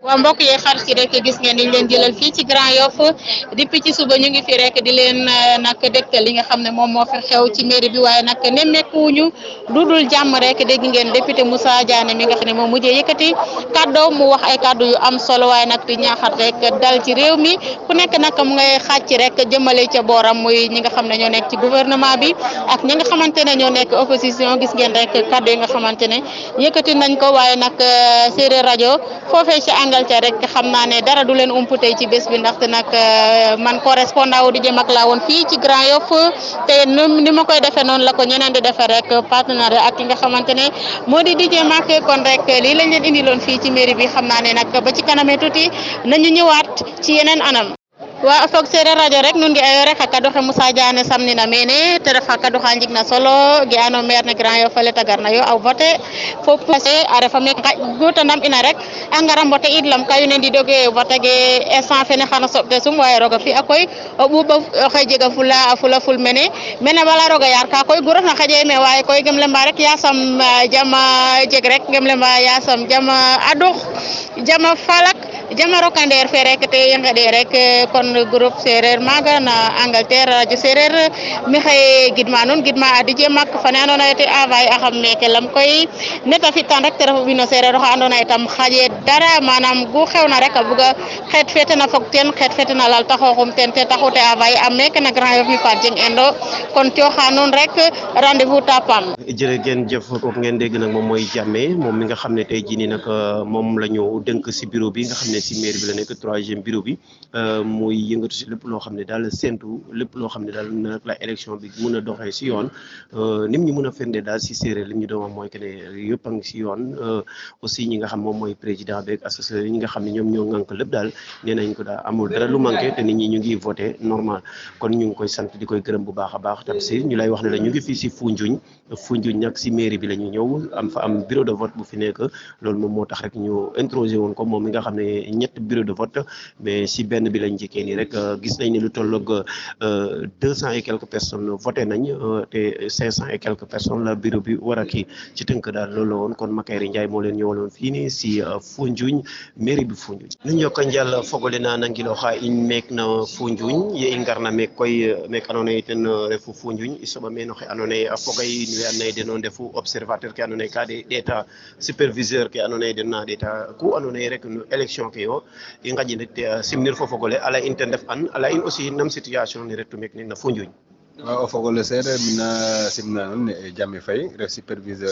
waaw mbokk yee xar si rek gis ngeen niñ leen jëlal fii ci Grand Yoff depuis ci suba ñu ngi fi rek di leen nag dégtal li nga xam ne moom moo fi xew ci mairie bi waaye nag nemmeekuwuñu lu dul jàmm rek dégg ngeen député Moussa Diané mi nga xam ne moom mujjee yëkkati kàddoo mu wax ay kàddu yu am solo waaye nag di ñaaxat rek dal ci réew mi ku nekk nag mu ngay xàcc rek jëmale ca booram muy ñi nga xam ne ñoo nekk ci gouvernement bi ak ñi nga xamante ne ñoo nekk opposition gis ngeen rek kàddu yi nga xamante ne yëkkati nañ ko waaye nag séeréer rajo foofee ci Angleterre rek xam naa ne dara du leen ump tey ci bés bi ndaxte nag man correspondant wu di jëm ak laa woon fii ci Grand Yoff te ni ma koy defee noonu la ko ñeneen di defee rek partenaire ak ki nga xamante ne moo di DJ Mac kon rek lii lañ leen indiloon fii ci mairie bi xam naa ne nag ba ci kanamee tuuti nañu ñëwaat ci yeneen anam. wa fog sereer radio rek nun nge'ayo rek xa kaduxe Moussa Diané samnina mene te ref xa kadu xa njigna solo ge'ano maire ne Grand Yoff fele te garna yo a voter fo a refa me gutanam ina rek a ngara mbote id lam ka yone ndidoge vote ge instant fene xana soɓte sum waye roga fi'a koy o ɓuuɓ oxe jega fula a fula ful mene mene bala roga yaar ka koy gu refna xaƴe me waye koy gem lemba rek yasam jama jeg rek gem lemba yasam jama adux jama falak jama rokandeer fe rek te i ngeɗe rek kon groupe sereer maga na Angleterre radio sereer maxey gidma nuun gidma a DJ Mac fane ando naye te envoyer axam meke lam koy nete fitan rek te ref o ɓino sereer oxa ando naye tam xaƴe dara manam gu xewna rek a buga xeet fete na fog ten xeet fete na lalta xoxum ten te taxu te envoyer am meke na Grand Yoff mi Fatou Dieng Endo kon cooxa nuun rek rendez-vous tapam jërë ngeen jëf kooku ngeen dégg nag moom mooy Jammeh moom mi nga xam ne tey jii nii nag moom la ñu dënk si bureau bi nga xam ne si mairie bi la nekk troisième bureau bi muy yëngatu si lépp loo xam ne daal séntu lépp loo xam ne daal nag la élection bi mun a doxee si yoon nim ñu mun a firnde daal si séeréer li ñu doon wax mooy que ne yëpp a ngi si yoon aussi ñi nga xam moom mooy président beeg associé ñi nga xam ne ñoom ñoo ŋànk lépp daal nee nañ ko daal amul dara lu manqué te nit ñi ñu ngi voté normal kon ñu ngi koy sant di koy gërëm bu baax a baax tam si ñu lay wax ne la ñu ngi fii si Foundiougne Foundiougne nag si mairie bi la ñu ñëw am fa am bureau de vote bu fi nekk loolu moom moo tax rek ñu introsé woon ko moom mi nga xam ne ñett bureau de vote mais si benn bi lañ njëkkee nii rek gis nañ ne lu tolloog deux cent et quelques personnes voté nañ te cinq cent et quelques personnes la bureau bi war a kii ci tënk daal loolu la woon kon Makayri Ndiaye moo leen ñëwaloon fii nii si Foundiougne mairie bi Foundiougne nu jokka njal fogole na nangiloxa in meek na Foundiougne ye i ngarna meek koy meek andoona yee ten refu Foundiougne i soɓa meen oxe andoona yee a fogay in we andoona yee den o ndefu observateur ke andoona yee ka de ɗeeta superviseur ke andoona yee den na ɗeeta ku andoona yee rek no élection ke yo i ngaƴin rek simnir fo fogole ala in ten ref an ala in aussi nam situation ne retu meek na Foundiougne waaw o fogole seereer mina simna nuun ne Jammeh Faye ref superviseur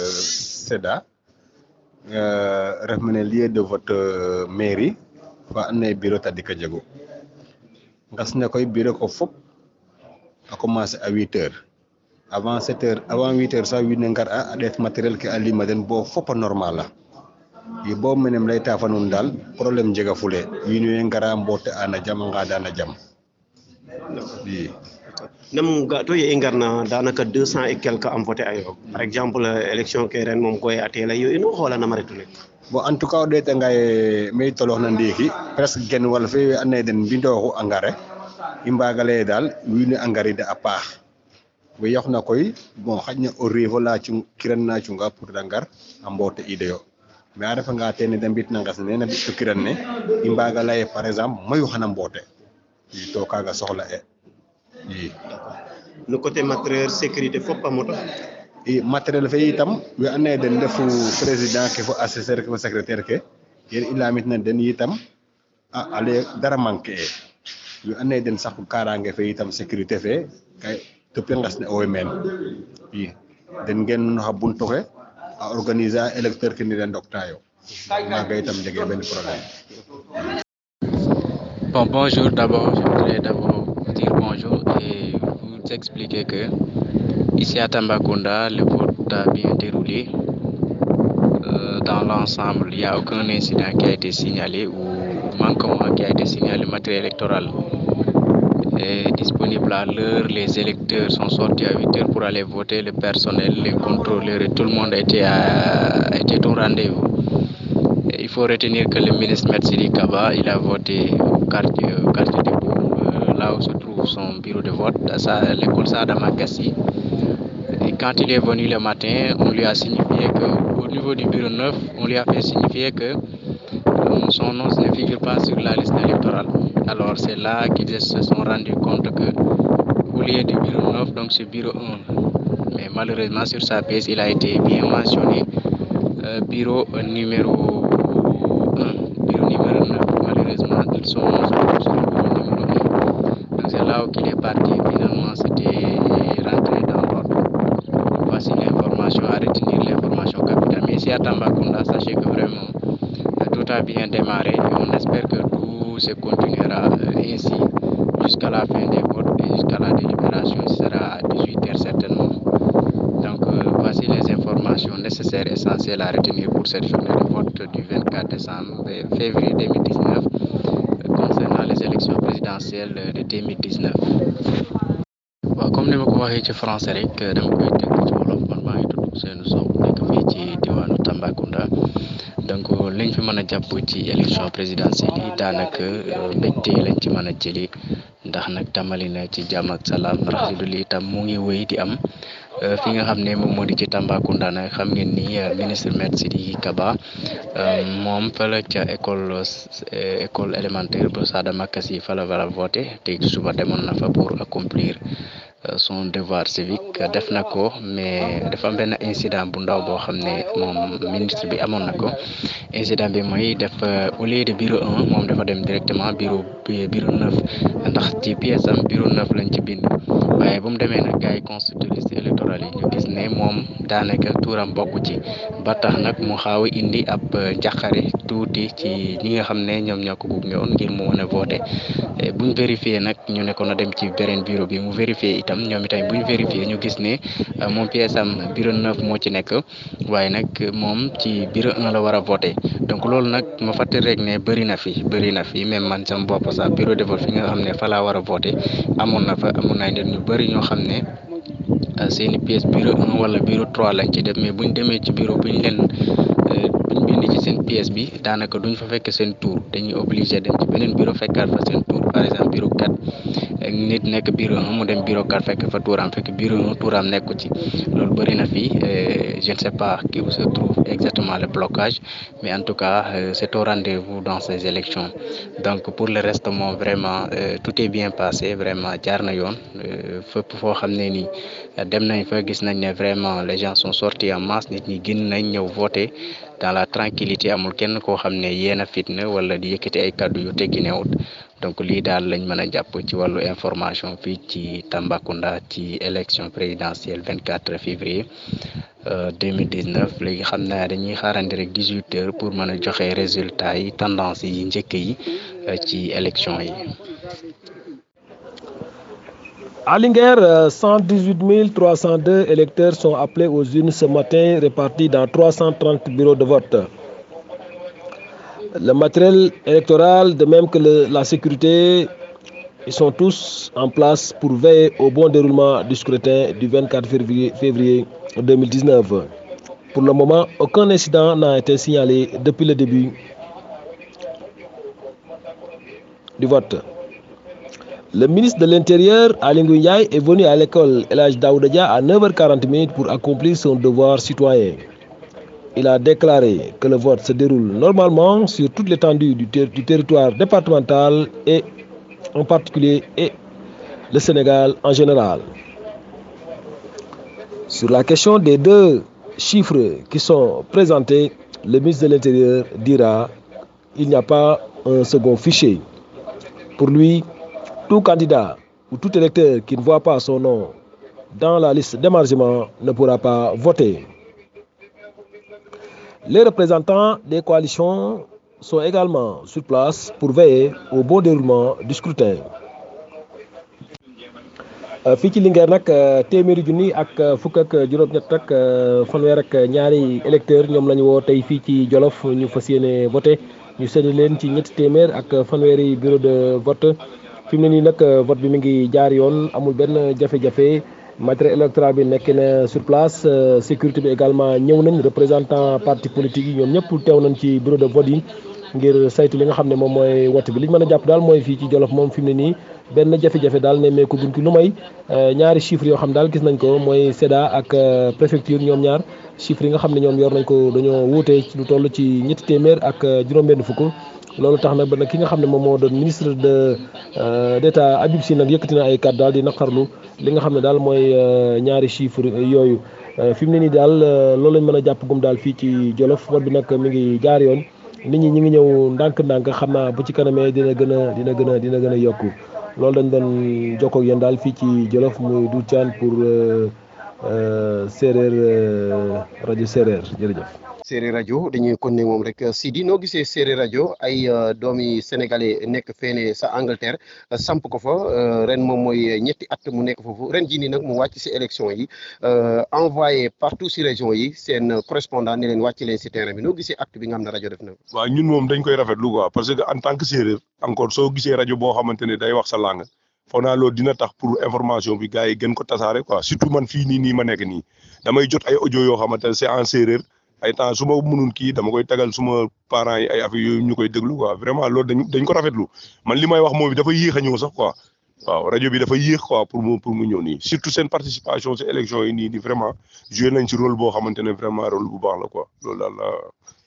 SEDA ref mene lieu de vote mairie fa andoona yee bureau tadik a jegu ngas ne koy bureau ko fop a commencer à huit heures avant sept heures avant huit heures sax wiin we ngar a a ɗeet matériel ke a lima den bo fop a normal a i bo menem layta fa nuun daal problème jega fule wiin we ngara mboote a na jam a ngaada na jam i nam ga to ye i ngarna daanaka deux cent et quelque am voté ayo par exemple élection ke ren moom koy a teela yo ino xoola nama retu ne bon en tout cas o ɗeetanga ye me i tolooxna ndiiki presque gen wal fe we andoona yee den mbindooxu engrais i mbaaga lay ee daal wiin we a ngarida a paax we yoqna koy bon xaƴna o riivo la cung kiran na cunga pour da ngar a mboote iidoyo mais a refanga teene de mbitna ngas ne na mbi'tu kiran ne i mbaaga lay ee par exemple mayu xana mboote i to kaaga soxla e i no côté matériel sécurité fop a moto i matériel fe itam we andoona yee den ndefu président ke fo assesseur ke fo secrétaire ke yen i lamitna den itam a ale dara manquer e we andoona yee den saqu kaaraange fe itam sécurité fe kay depuis ngas ne owey meen i den ngeen xa buntu xe a organiser a électeur ke ni de ndoktaayo maaga itam jegee benn problème Bon, bonjour d'abord. Je voudrais d'abord vous dire bonjour et vous expliquer que ici à Tambacounda, le vote a bien déroulé. Euh, dans l'ensemble, il n'y a aucun incident qui a été signalé ou manquement qui a été signalé. Le matériel électoral est disponible à l'heure. Les électeurs sont sortis à 8 heures pour aller voter. Le personnel, les contrôleurs et tout le monde était, à, était au rendez-vous. Et il faut retenir que le ministre Metzili Kaba, il a voté au quartier, au quartier de Bourg, euh, là où se trouve son bureau de vote, à l'école Sadama Gassi. Et quand il est venu le matin, on lui a signifié que, au niveau du bureau 9, on lui a fait signifier que euh, son nom ne figure pas sur la liste électorale. Alors c'est là qu'ils se sont rendus compte que au lieu du bureau 9, donc c'est bureau 1. Mais malheureusement sur sa pièce, il a été bien mentionné euh, bureau euh, numéro 1, bureau numéro 9. Malheureusement, ils sont sur le bureau numéro 1. Donc c'est là où il est parti. Finalement, c'était rentré dans l'ordre. Voici l'information à retenir, l'information capitale. Mais ici à Tambacounda, sachez que vraiment euh, tout a bien démarré et on espère que tout se continuera euh, ainsi jusqu'à la fin des votes et jusqu'à la délibération. Ce sera à 18h certainement. Donc euh, voici les informations nécessaires, essentielles à retenir pour cette journée de vote du 24 décembre, euh, février 2019 euh, concernant les élections présidentielles euh, de 2019. waaw comme ni ma ko waxee ci français rek dama koy tënk ci wolof man maa ngi tudd Ousseynou Sow nekk fii ci diwaanu Tambacounda donc liñ fi mën a jàpp ci élection présidentielle yi daanaka euh, mbégte lañ ci mën a jëli ndax nag tàmbali na ci jàmm ak salaam rax si dul itam mu ngi wéy di am euh, fi nga xam ne moom moo di ci Tambacounda nag xam ngeen ni euh, ministre maître Sidiki Kaba euh, moom fële ca école euh, école élémentaire bu Sada Makassi fa la war a voté tey ci suba demoon na fa pour accomplir euh, son devoir civique def na ko mais dafa am benn incident bu ndaw boo xam ne moom ministre bi amoon na ko incident bi mooy def au lieu de bureau 1 moom dafa dem directement bureau bi- bureau 9 ndax ci pièce am bureau 9 lañ ci bind waaye bu mu demee nag gars yi constitué liste électorale yi ñu gis ne moom daanaka tuuram bokk ci ba tax nag mu xaaw a indi ab njaqare tuuti ci ñi nga xam ne ñoom ñoo ko gunge woon ngir mu mën a voté Eh, buñ vérifié nag ñu ne ko na dem ci beneen bureau bi mu vérifié itam ñoom itam buñ vérifié ñu gis ne euh, moom pièce am bureau 9 moo ci nekk waaye nag moom ci bureau 1 la war a voté donc loolu nag ma fàttali rek ne bëri na fi bëri na fi même man sama bopp sax bureau de vote fi nga xam ne fa laa war a voté amoon na fa amoon na nit ñu bëri ñoo xam ne euh, seeni pièce bureau 1 wala bureau 3 lañ ci def mais buñ demee ci bureau buñ leen euh, buñ bind ci seen pièce bi daanaka duñ fa fekk seen tour dañuy obligé dem ci beneen bureau fekkaat fa seen tour par exemple bureau 4 ak nit nekk bureau 1 mu dem bureau 4 fekk fa tuuram fekk bureau 1 tuuram nekku ci loolu bëri na fi euh, je ne sais pas qui où se trouve exactement le blocage mais en tout cas euh, c'est au rendez-vous dans ces élections donc pour le reste moom vraiment euh, tout est bien passé vraiment jaar na yoon euh, fépp foo xam ne nii dem nañ fa gis nañ ne vraiment les gens sont sortis en masse nit ñi génn nañ ñëw voter dans la tranquillité amul kenn koo xam ne yéen a fitna wala di yëkkati ay kàddu yu tegginewut donc lii daal lañ mën a jàpp ci wàllu information fii ci Tambacounda ci élection présidentielle 24 février euh, 2019 léegi xam naa dañuy xaarandi rek 18 heures pour mën a joxe résultats yi tendance yi njëkk yi euh, ci élection yi. À Linguère, euh, 118 302 électeurs sont appelés aux urnes ce matin, répartis dans 330 bureaux de vote. Le matériel électoral, de même que le- la sécurité, ils sont tous en place pour veiller au bon déroulement du scrutin du 24 février, février 2019. Pour le moment, aucun incident n'a été signalé depuis le début du vote. Le ministre de l'Intérieur, Alingou Ndiaye, est venu à l'école Elage Daoudadia à 9h40 pour accomplir son devoir citoyen. Il a déclaré que le vote se déroule normalement sur toute l'étendue du, ter- du territoire départemental et en particulier et le Sénégal en général. Sur la question des deux chiffres qui sont présentés, le ministre de l'Intérieur dira qu'il n'y a pas un second fichier. Pour lui, tout candidat ou tout électeur qui ne voit pas son nom dans la liste d'émargement ne pourra pas voter. Les représentants des coalitions sont également sur place pour veiller au bon déroulement du scrutin. Euh, fii ci Linguère nag euh, téeméeri junni ak euh, fukk ak juróom-ñett ak fanweer ak ñaari électeurs ñoom la ñu woo tey fii ci Jolof ñu fas yéene voté ñu séddale leen ci ñetti téeméer ak fanweeri bureau de vote fi mu ne nii nag vote bi mi ngi jaar yoon amul benn jafe-jafe matériel électoral bi nekk na sur place sécurité bi également ñëw nañ représentant parti politique yi ñoom ñëpp teew nañ ci bureau de vote yi ngir saytu li nga xam ne moom mooy wote bi li ñu mën a jàpp daal mooy fii ci Jolof moom fi mu ne nii benn jafe-jafe daal nemmeeku buñ ki lu may ñaari chiffres yoo xam daal gis nañ ko mooy SEDA ak préfecture ñoom ñaar chiffres yi nga xam ne ñoom yor nañ ko dañoo wuute ci lu toll ci ñetti téeméer ak juróom-benn fukk loolu tax nag ba nag ki nga xam ne moom moo doon ministre de d'état Habib Sy nag yëkkati na ay kàddu daal di naqarlu li nga xam ne daal mooy ñaari chiffres yooyu fi mu ne nii daal loolu lañ mën a jàpp gum daal fii ci Jolof vote bi nag mi ngi jaar yoon nit ñi ñi ngi ñëw ndànk-ndànk xam naa bu ci kanamee dina gën a dina gën a dina gën a yokku loolu dañ doon jokkoo ak yéen daal fii ci Jolof muy du caan pour séeréer rajo séeréer jërëjëf. séeréer rajo dañuy kon ne moom rek Sidi noo gisee séeréer rajo ay doomi sénégalais nekk feene sa Angleterre samp ko fa ren moom mooy ñetti at mu nekk foofu ren jii nii nag mu wàcc si élection yi envoyé partout si région yi seen correspondant ne leen wàcc leen si terrain bi noo gisee acte bi nga xam ne rajo def na ko. waaw ñun moom dañ koy rafetlu quoi parce que en tant que séeréer encore soo gisee rajo boo xamante ne day wax sa langue foog naa loolu dina tax pour information bi gars yi gën ko tasaare quoi surtout man fii nii nii ma nekk nii damay jot ay audio yoo xamante ne c'est en séeréer. ay temps su ma mënul kii dama koy tagal suma parents yi ay affaire yooyu ñu koy déglu quoi vraiment loolu dañ dañ ko rafetlu man li may wax moom dafa yéex a ñëw sax quoi waaw rajo bi dafa yéex quoi pour mu pour mu ñëw nii surtout seen participation ci élection yi nii nii vraiment joué nañ ci rôle boo xamante ne vraiment rôle bu baax la quoi loolu daal la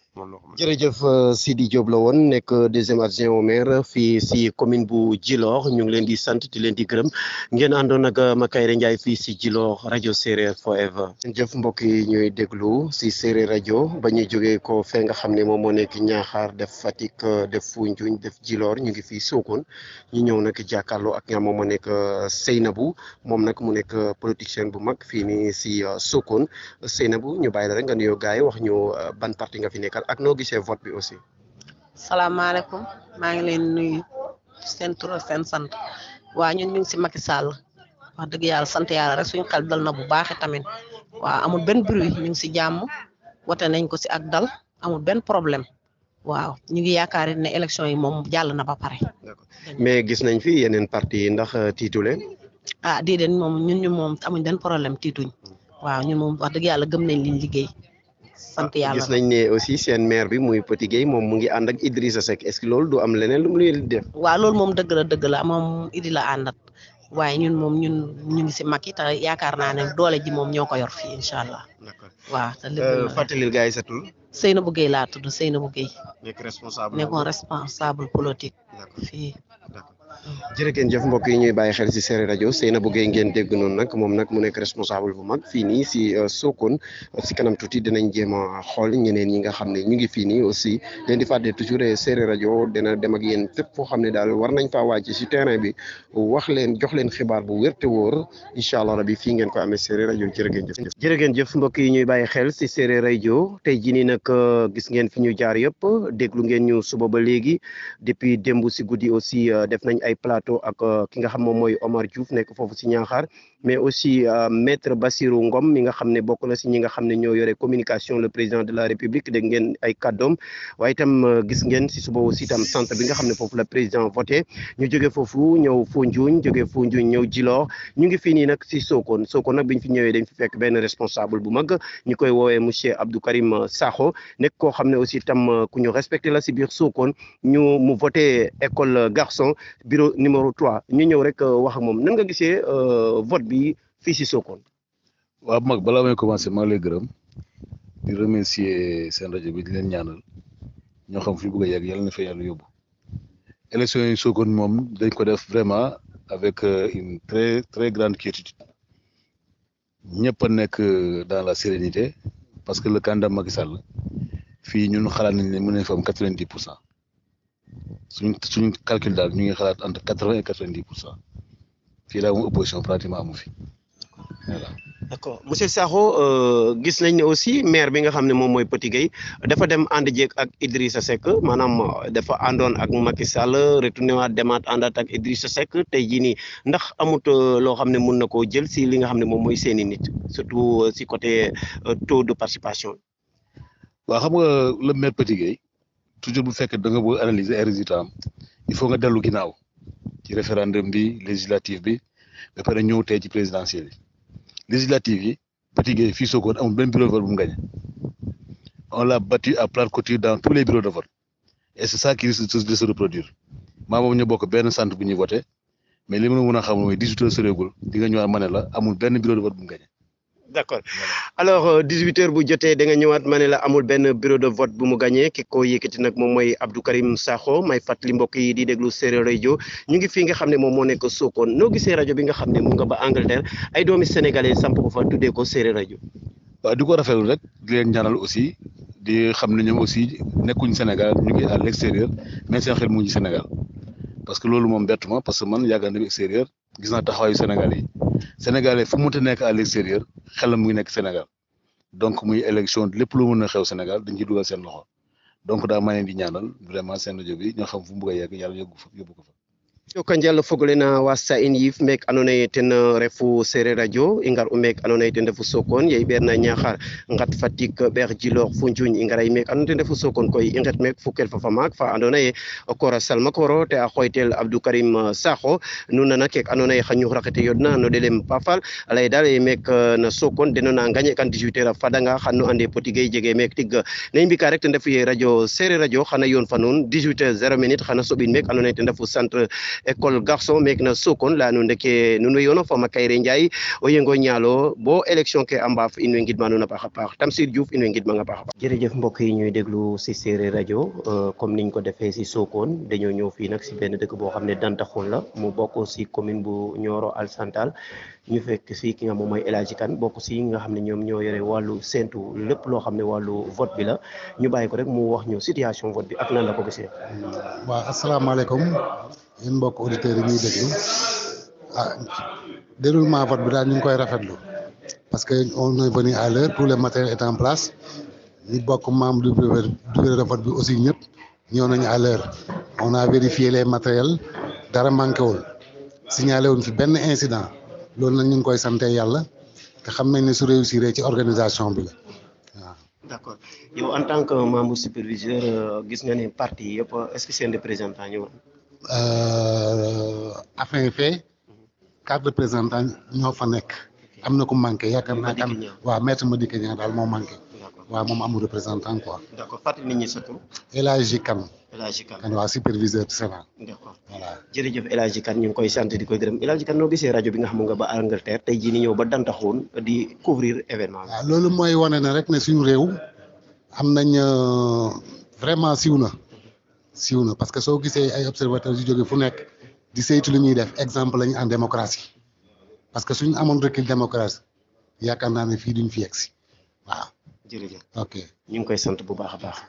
jërëjëf Sidi Diop la woon nekk deuxième adjoint au maire fii si commune bu Djilor ñu ngi leen di sant di leen di gërëm ngeen àndoon ak Makayre Ndiaye fii si Djilor rajo séeréer forever jëf mbokk yi ñuy déglu si séeréer rajo ba ñuy jógee ko fee nga xam ne moom moo nekk Ñaaxaar def Fatick def Foundiougne def Djilor ñu ngi fii Sokone ñu ñëw nag jàkkaarloo ak nga moom moo nekk Seynabou moom nag mu nekk politicien bu mag fii nii si Sokone Seynabou ñu bàyyi la rek nga nuyoo gars yi wax ñu ban parti nga fi nekkal ak noo gisee vote bi aussi. salaamaaleykum maa ngi leen nuyu seen tur ak seen sant waa ñun ñu ngi si Macky Sall wax dëgg yàlla sant yàlla rek suñu xel dal na bu baax tamit waaw amul benn bruit ñu ngi si jàmm wote nañ ko si ak dal amul benn problème waaw ñu ngi yaakaar ne élection yi moom jàll na ba pare. mais gis nañ fi yeneen parti yi ndax tiitu leen. ah déedéet moom ñun ñu moom amuñ benn problème tiituñ waaw ñun moom wax dëgg yàlla gëm nañ liñ liggéey. sant yàlla gis nañ ne aussi seen maire bi muy Petit Gueye moom mu ngi ànd ak Idrissa Seck est-ce que loolu du am leneen lu mu leen di def. waaw loolu moom dëgg la dëgg la moom Idi la àndat waaye ñun moom ñun ñu ngi si Macky te yaakaar naa ne doole ji moom ñoo ko yor fii incha allah. d'accord waaw te lépp fàttalil gars yi sa tur. Seynabou Gueye laa tudd Seynabou Gueye. nekk responsable nekkoon responsable politique. fii. jërë ngeen jëf mbokk yi ñuy bàyyi xel si séeréer rajo Seynabou Gueye ngeen dégg noonu nag moom nag mu nekk responsable bu mag fii nii si Sokone si kanam tuuti dinañ jéem a xool ñeneen ñi nga xam ne ñu ngi fii nii aussi leen di fàtte toujours séeréer rajo dina dem ak yéen fépp foo xam ne daal war nañ faa wàcc si terrain bi wax leen jox leen xibaar bu wér te wóor incha allah rabi fii ngeen ko amee séeréer rajo jërë ngeen jëf. jërë ngeen jëf mbokk yi ñuy bàyyi xel si séeréer rajo tey jii nii nag gis ngeen fi ñu jaar yëpp déglu ngeen ñu suba ba léegi depuis démb si guddi aussi def nañ ay plateau ak ki nga xam moom mooy Omar Diouf nekk foofu si Niakhar mais aussi maître Bassirou Ngom mi nga xam ne bokk na si ñi nga xam ne ñoo yore communication le président de la république dégg ngeen ay kàddoom waaye itam gis ngeen si suba aussi itam centre bi nga xam ne foofu la président voté ñu jóge foofu ñëw Foundiougne jóge Foundiougne ñëw Djilor ñu ngi fii nii nag si Sokone Sokone nag bi ñu fi ñëwee dañ fi fekk benn responsable bu mag ñu koy woowee monsieur Abdou Karim Sakho nekk koo xam ne aussi itam ku ñu respecté la si biir Sokone ñu mu voté école garçon bureau numéro 3 ñu ñëw rek wax ak moom nan nga gisee vote bi fii si Sokone. waaw mag balaa may commencé maa ngi lay gërëm di remercier seen rajo bi di leen ñaanal ñoo xam fi ñu bëgg a yegg yàlla na fa yàlla yóbbu élection yi Sokone moom dañ ko def vraiment avec une très très grande quiétude ñëpp a nekk dans la sérénité parce que le candidat Macky Sall fii ñun xalaat nañ ne mën nañ fa am quatre vingt dix pour cent suñ suñ calcul daal ñu ngi xalaat entre quatre vingt et quatre vingt dix pour cent fii daal moom opposition pratiquement amu fi voilà. d'accord monsieur Sakho gis nañ ne aussi maire bi nga xam ne moom mooy Petit Gueye dafa dem ànd jeeg ak Idrissa Seck maanaam dafa àndoon ak Macky Sall retourné waat demaat àndaat ak Idrissa Seck tey jii nii ndax amut loo xam ne mun na koo jël si li nga xam ne moom mooy seeni nit surtout si côté taux de participation. waaw xam nga le maire Petit Gueye toujours bu fekkee da nga bëgg analyser ay résultats am il faut nga dellu ginnaaw ci référendum bi législative bi ba pare ñëw tey ci présidentielle yi législative yi Petit Gueye fii Sokone amul benn bureau de vote bu mu gagné on l'a battu à plate couture dans tous les bureaux de vote et c'est ça qui risque de se reproduire maa moom ñu bokk benn centre bu ñuy voté mais li ma mën a xam mooy 18 heures soreegul di nga ñëwaat ma ne la amul benn bureau de vote bu mu gagné. d'accord alors 18 heures bu jotee da nga ñëwaat ma ne la amul benn bureau de vote bu mu gagné ki ko yëkkati nag moom mooy Abdou Karim Sakho may fàttali mbokk yi di déglu Séeréer rajo ñu ngi fii nga xam ne moom moo nekk Sokone noo gisee rajo bi nga xam ne mu nga ba Angleterre ay doomi sénégalais samp ko fa tuddee ko Séeréer rajo. waaw di ko rafetlu rek di leen ñaanal aussi di xam ne ñoom aussi nekkuñ Sénégal ñu ngi à l'extérieur mais seen xel mu ngi Sénégal parce que loolu moom bett ma parce que man yàgg na extérieur gis naa taxawaayu Sénégal yi Sénégalais fu mu mënta nekk à l'extérieur xelam mu ngi nekk Sénégal donc muy élection lépp lu mën a xew Sénégal dañ ciy dugal seen loxo donc daa ma leen di ñaanal vraiment seen rajo bi ñoo xam fu mu bëgg a yegg yàlla yóbbu fa yóbbu ko fa. joka njal fogole na wasta in yif mek andoona yee ten refu Seereer radio i ngar'u meek andoona yee ten refu Sokone ye i ɓeerna Niakhar ngat Fatick ɓeer Djilor Foundiougne i ngara meek andoona yee ten refu Sokone koy i nget meek fo kelfa fa maak fa andoona yee o koor Salmakoro te a xooytel Abdou Karim Sakho nu nana keek andoona yee xa ñuxur axe te yodna no ɗelem Pafal a lay daal e meek na Sokone deno na ngagné kan 18 heures a fadanga xan nu ande potige jege meek tig ne i mbika rek ten refu ye radio Seereer radio xana yoon fa nuun 18 heures 0 minute xana soɓin meek andoona yee ten refu centre école garçon meek na Sokone la nu ndeke nuun way yoona fo Makayre Ndiaye o yengo ñaalo bo élection ke a mbaaf in way ngidma nuun a paax a paax Tamsir Diouf in way ngidmang a paax a paax jërëjëf mbokk yi ñuy déglu si Séeréer rajo comme niñ ko defee si Sokone dañoo ñëw fii nag si benn dëkk boo xam ne Dantaxul la mu bokk si commune bu Nioro Alassane ñu fekk si ki nga moom mooy El Hadji Kane bokk si nga xam ne ñoom ñoo yore wàllu séntu lépp loo xam ne wàllu vote bi la ñu bàyyi ko rek mu wax ñu situation vote bi ak nan la ko gisee. waaw asalaamaaleykum yéen mbokk auditeurs yi ñuy déglu ah déroulement vote bi daal ñu ngi koy rafetlu parce que on est venu à l'heure tout le matériel est en place ñi bokk membre du bureau de vote bi aussi ñëpp ñëw nañu à l'heure on a vérifié les matériels dara manqué wul signalé wuñ fi benn incident loolu nag ñu ngi koy sante yàlla te xam nañ ne su réussir ci organisation bi la waaw. d'accord yow en tant que membre superviseur gis nga ne parti yëpp est-ce que seen représentant ñëw afin fait quatre représentants ñoo fa nekk am na ku manqué yaakaar naa kan waaw maître Madické Niang daal moo manqué waaw moom amul représentant quoi. d'accord fàttali nit ñi sa tur. El Hadji Kane. El Hadji Kane kan waaw superviseur du Sénat. d'accord voilà jërëjëf El Hadji Kane ñu ngi koy sant di koy gërëm El Hadji Kane noo gisee rajo bi nga xam nga ba Angleterre tey jii ni ñëw ba Dantaxoon di couvrir événement bi. waaw loolu mooy wane ne rek ne suñu réew am nañ vraiment siw na siw na parce que soo gisee ay observateurs yu jóge fu nekk di saytu li ñuy def exemple lañu en démocratie parce que suñu amoon recul démocratie yaakaar naa ne fii duñ fi yegg si waaw. jërëjëf ok ñu ngi koy sant bu baax a baax.